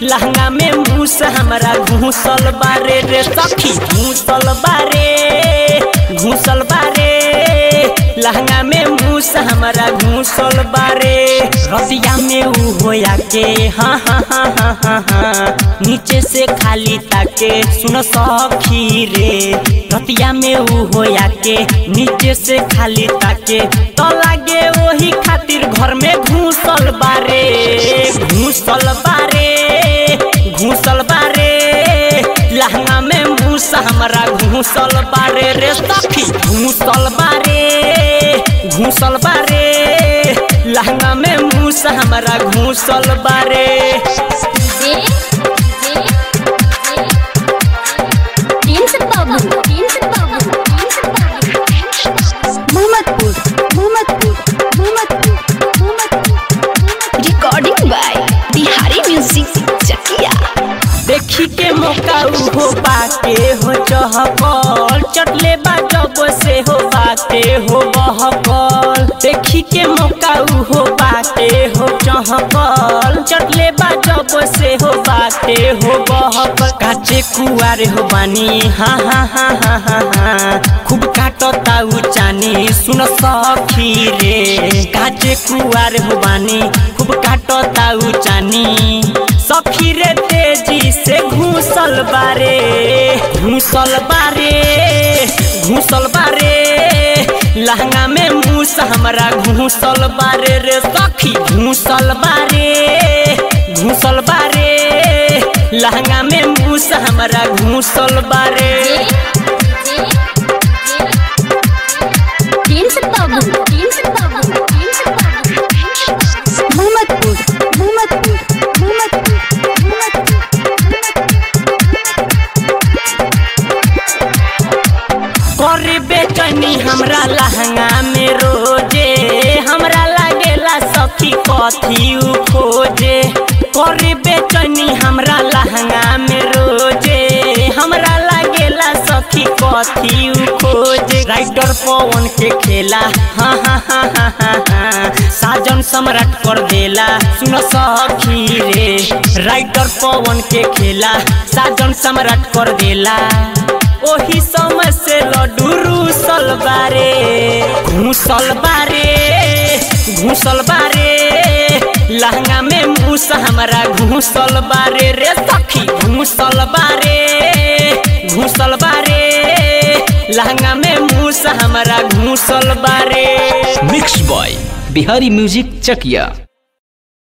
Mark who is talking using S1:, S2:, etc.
S1: लहंगा में मूस हमरा घूसल बारे रे सखी घूसल बारे घूसल बारे लहंगा में मूस हमरा घूसल बारे रतिया में ऊ होया के हाँ हाँ हाँ हाँ हाँ हाँ नीचे से खाली ताके सुन सखी रे रतिया में ऊ होया के नीचे से खाली ताके तो लागे वही खातिर घर में घूसल बारे घूसल बारे घूसल बारे लहंगा में मूस हमरा घूसल बारे रे सखी घूसल बारे घूसल बारे लहंगा में मूस हमरा घूसल बारे
S2: जे जे तीन से बाबू तीन से बाबू तीन से बाबू
S3: Mohammadpur Mohammadpur Mohammadpur Mohammadpur recording by Bihari music Chakiya
S1: देखी के मौका हो बाटे हो चहकल चटले बाजब से हो बाटे हो बहकल देखी के मौका हो बाटे हो चहकल चटले बाजब से हो बाटे हो बहकल काचे कुआरे हो बानी हाँ हाँ हाँ हाँ हाँ हाँ खूब काटता उ चानी सुन सखी रे काचे कुआरे हो बानी खूब काटता उ चानी सखी रे तेजी से घूसल बारे घूसल बारे घूसल बारे लहंगा में मूस हमरा घूसल बारे रे सखी घूसल बारे घूसल बारे लहंगा में मूस हमरा घूसल बारे
S2: तीन से बाबू तीन से बाबू तीन से बाबू
S3: मोहम्मदपुर मोहम्मदपुर मोहम्मदपुर मोहम्मदपुर
S1: कर बेचनी हमरा लहंगा में रोजे हमरा लागेला सखी कथी उ खोजे कर बेचनी हमरा लहंगा में रोजे हमरा लागेला सखी कथी उ खोजे राइटर पवन के खेला हाँ हाँ हाँ हाँ हाँ हाँ साजन सम्राट कर देला सुन सखी रे राइटर पवन के खेला साजन सम्राट कर देला ओही समय से लड्डू रूसल बारे घूसल बारे घूसल बारे लहंगा में मूस हमरा घूसल बारे रे सखी घूसल बारे घूसल बारे लहंगा में मूस हमरा घूसल बारे
S4: mix by Bihari music Chakiya